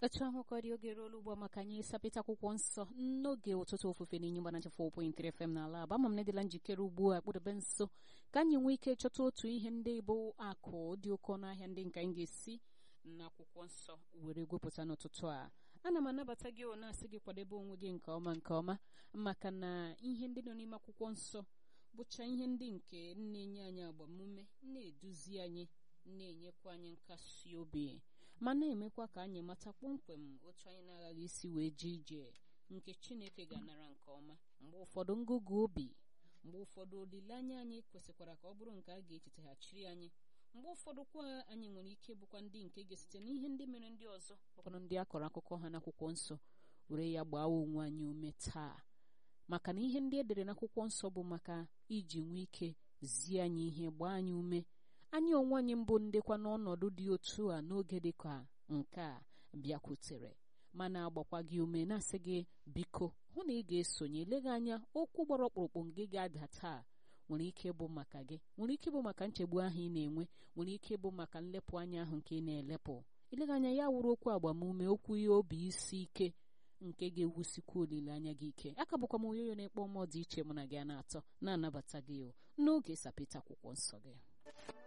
etu ahụ ka ọ dị oge ruola ugbu a maka anyị ịsapịta akwụkwọ nsọ n'oge ụtụtụ ofufe n'inye mgbanacha 4.3 FM n'ala aba ama m na-edela njikere ugbu a kpụdebe nso ka anyị nwee ike chọta otu ihe ndị bụ akụ dị oke ọnụ ahịa ndị nke anyị ga-esi n'akwụkwọ nsọ were gwepụta n'ụtụtụ a ana m anabata gị ọ na-asị gị kwadebe onwe gị nke ọma nke ọma maka na ihe ndị nọ n'ime akwụkwọ nsọ bụcha ihe ndị nke na-enye anyị agbamume na-eduzi anyị na-enyekwa anyị nkasi obi ma na-emekwa ka anyị mata kpọmkwem otu anyị na-aghaghị isi wee jee ije nke Chineke ga-anara nke ọma mgbe ụfọdụ ngụgụ obi mgbe ụfọdụ olileanya anyị kwesịkwara ka ọ bụrụ nke a ga-echetaghachiri anyị mgbe ụfọdụ kwa anyị nwere ike bụkwa ndị nke ga-esite n'ihe ndị mere ndị ọzọ bụkwanụ ndị a kọrọ akụkọ ha n'akwụkwọ nsọ were ya gbaa onwe anyị ume taa maka na ihe ndị edere n'akwụkwọ nsọ bụ maka iji nwee ike zie anyị ihe gbaa anyị ume anyị onwe anyị mbụ ndekwa n'ọnọdụ dị otu a n'oge dị ka nke a bịakwutere mana agbakwa gị ume na-asị gị biko hụ na ị ga-esonye eleghị anya okwu gbara ọkpụrụkpụ nke ga-ada taa nwere ike ịbụ maka gị nwere ike ịbụ maka nchegbu ahụ ị na-enwe nwere ike ịbụ maka nlepụ anya ahụ nke ị na-elepụ eleghị anya ya wụrụ okwu agbamume okwu ihe obi isi ike nke ga-ewusikwa olileanya gị ike aka bụkwa m onyoyo na-ekpọ mmụọ dị iche mụ na gị a na-atọ na-anabata gị n'oge sapịta akwụkwọ nsọ gị